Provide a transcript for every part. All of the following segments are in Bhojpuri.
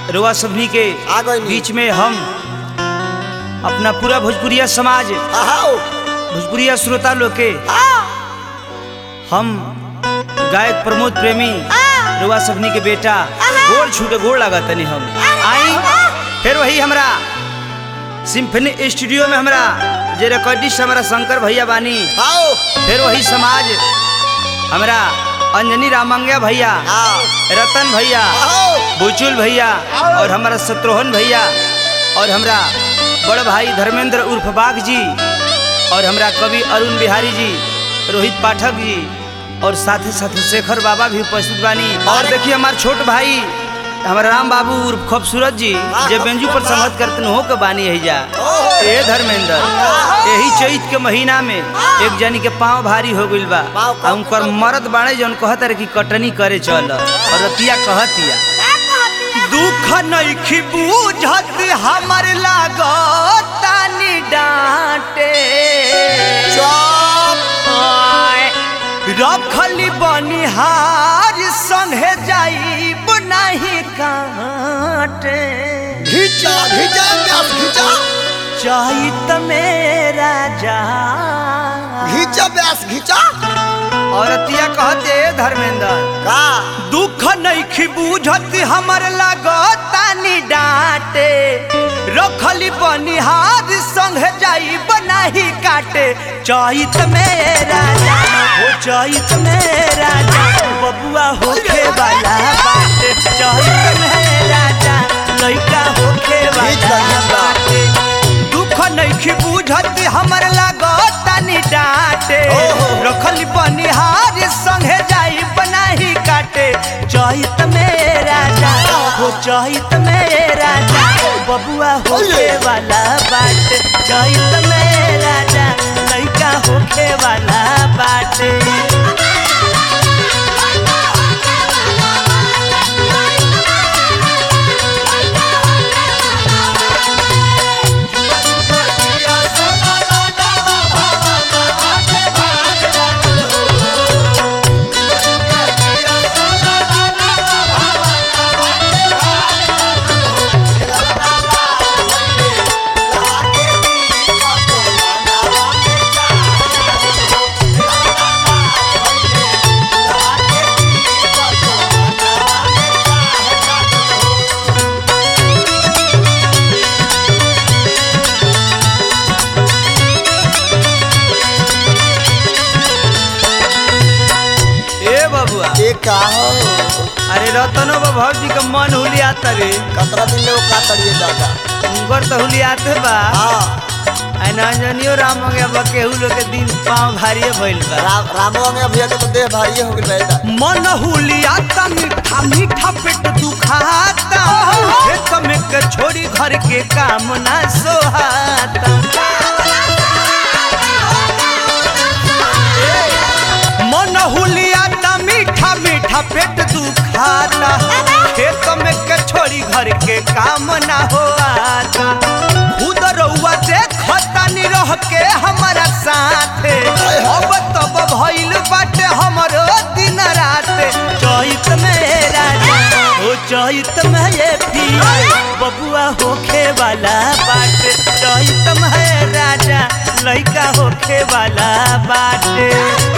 रुआ सभी के आ गई नी। बीच में हम अपना पूरा भोजपुरिया समाज आओ भोजपुरिया श्रोता लोग के हम गायक प्रमोद प्रेमी रुआ सभनी के बेटा गोड़ छूटे गोड़ लगा तनी हम आई फिर वही हमरा सिम्फनी स्टूडियो में हमरा जे रिकॉर्डिस्ट हमारा शंकर भैया बानी आओ फिर वही समाज हमरा अंजनी रामंगिया भैया आओ रतन भैया आओ बुचुल भैया और हमारा शत्रुघ्न भैया और हमरा बड़ भाई धर्मेंद्र उर्फ बाग जी और हमरा कवि अरुण बिहारी जी रोहित पाठक जी और साथ ही साथ शेखर बाबा भी उपस्थित बानी और देखिए हमारे छोट भाई हमारा राम बाबू उर्फ खूबसूरत जी जे बेंजू पर संगत करते हो के बानी है जा ए धर्मेंद्र यही चैत के महीना में एक जनी के पाँव भारी हो गइल बा पाँव आ उनकर मरद बाड़े जौन कहत रहे कि कटनी करे चल और रतिया कहतिया दुख नइखी बूझत हमर लागतानी डांटे चुप रखली बनिहार संगे जाइब नहीं काटे घिचा घिचा प्यास घिचा चैत मेरा जा घिचा प्यास घिचा औरतिया कहते धर्मेंद्र का दुख नइखी बूझत हमर लागतानी डांटे रखली बनिहार संग जाई बनाही काटे चैत मेरा जा हो चैत मेरा जा बबुआ होखे वाला बाटे चैत मेरा जा लइका होखे वाला बाटे दुख नइखी बूझत हमर लागतानी डांटे ओहो। रखल बनिहार संगे जाई बनाही काटे चैत मेरा जा हो चैत मेरा जा बबुआ होखे वाला बाटे चैत मेरा जा लइका होखे वाला बाटे ए बबुआ ये का हो अरे रतनो बाबू जी का मन हुलियाता रे कतरा दिन ले वो का तड़िए दादा उनकर तो हुलियाते बा हाँ आ नंजनियो राम हो गया केहू लोग के दिन पाँव भारी भइल बा राम रामवा में भैया के तो देह भारी हो गइल बेटा मन हुलियाता मीठा मीठा पेट दुखाता खेत में के छोड़ी घर के काम ना सोहाता मन हुलियाता मीठा मीठा पेट दुखाता खेत में के छोड़ी घर के काम ना होता खुद रउआ देखता नी रह के हमारा साथे अब तब भइल बाटे हमरो दिन रात चैत में राजा ओ चैत में ये पिया बबुआ होखे वाला बाटे चैत में राजा लइका होखे वाला बाटे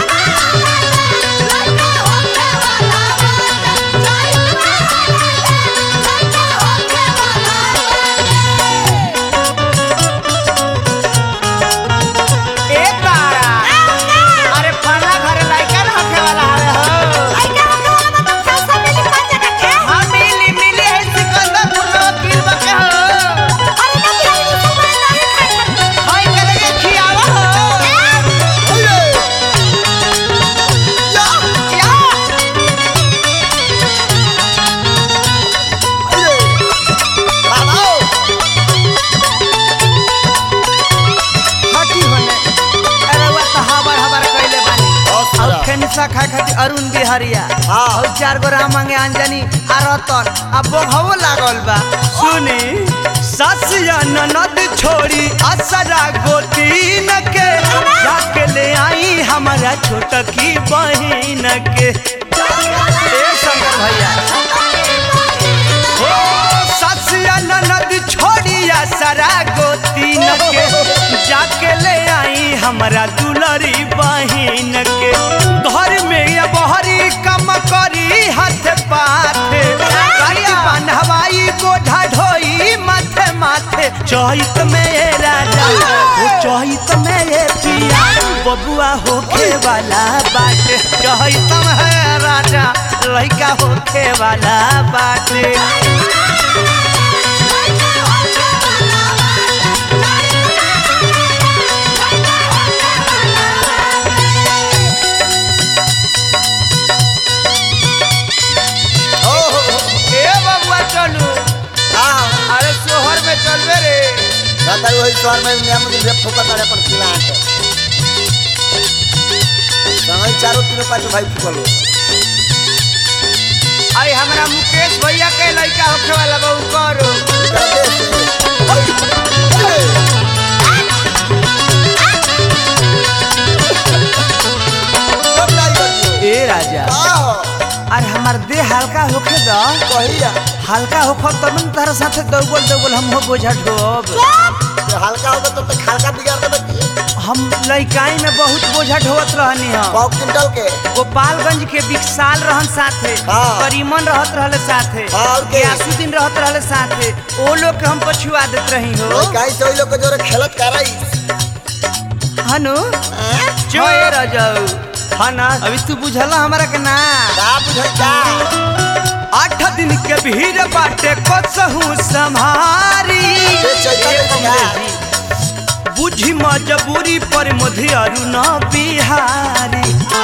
ए तारा अरे फला घर लइका न होखे वाला हवे हो हां मिली मिली है सिकंदर पुरवा पीर बके हो होय करे के खियावा हो अरे या या अरे बाबा हटी होने अरे वो तो हबर हबर कइले बानी बहुत और सारा। फेनिसा खाए खातिर अरुण बिहारिया हाँ। और चार गो राम मांगे अंजनी आ रतन आ बघवो लागल बा सुनी ससिया ननद छोड़ी असरा गोतीन के जाके ले आई हमारा छोटकी बहिन के ए शंकर भैया हो हमरा दुलरी बहिन के घर में ये बहरी कम करी हाथ पाथे काटी बांधवाई गोझा ढोई माथे माथे चहित में ये राजा ओ चहित में ये पिया बबुआ होखे वाला बाटे चहित में है राजा लइका होखे वाला बाटे ओ हो हो ए बबुआ चलू हाँ अरे सोहर में चलबे रे दादा वही शहर में नियम के जे फुकत अड़े पर खिलाट समय चारों तीनों पाँच भाई फुकल हो अरे हमरा मुकेश भैया के लड़का होखे वाला बहू करो इधर देश से सब लाई बजियो ए राजा का हो अरे हमार देह हल्का होखे द कहिया हल्का होखो तब न तारा साथे दौगल दौगल हम हो बोझा ढोब तो हल्का होगा तो तक हल्का बिगाड़ देबे की हम लइकाई में बहुत बोझा ढोवत रहनी हम पाव क्विंटल के गोपालगंज के विकसाल रहन साथे हाँ। करीमन रहत रहले साथे हाँ, और के? गयासुद्दीन रहत रहले साथे ओ लोग के हम पछुआ देत रही हो ओए काई से ओइ लोग के जोरे खेलत कराई हनु जो ए राजाऊ हना अभी तू बुझला हमरा के ना का बुझाई का आठ दिन के भीड़ बाटे कसहू संभारी ये चैतन्य ए का। अंग्रेजी। बुझी मजबूरी पर मधे अरुण बिहारी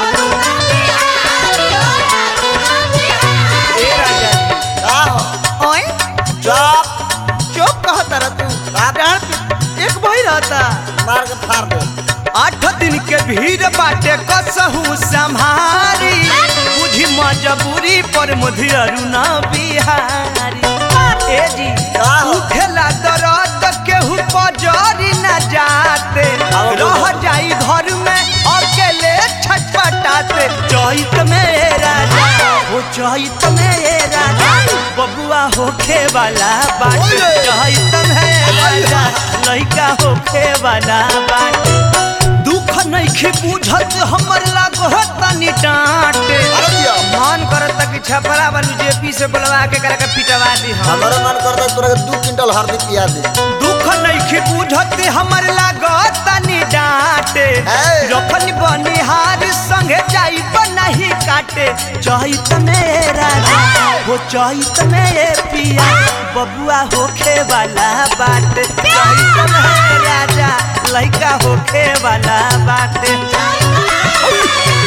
ए राजा का हो ओए चुप चुप कहता रह तू डाढ़ पे एक भाई रहता मार के फाड़ दे आठ दिन के भीड़ बाटे कसहू संभारी बुझी मजबूरी पर मधे अरुण बिहारी ए जी का हो? उठेला दर्द केहू पजरी न जाते आओ रह बोलो। जाई घर में अकेले छटपटाते चैत में राजा हो चैत में राजा बबुआ होखे वाला बाटे ओए। चैत में राजा लइका होखे वाला बाटे दुख नइखे बुझत हमर लागो तनी डांटे अरे दिया मन करता कि छपरा वालू जेपी से बुलवा के करा के पिटवा दी हम हमारा मन करता है तोरा के दू क्विंटल हरदी पिया दे दुख नइखे बुझत हमर लागो तनी डांटे है। रखन बनिहार संगे जाई नहीं काटे चहित में राजा हो चहित में पिया बबुआ होखे वाला बाटे चहित में राजा लइका होखे वाला बाटे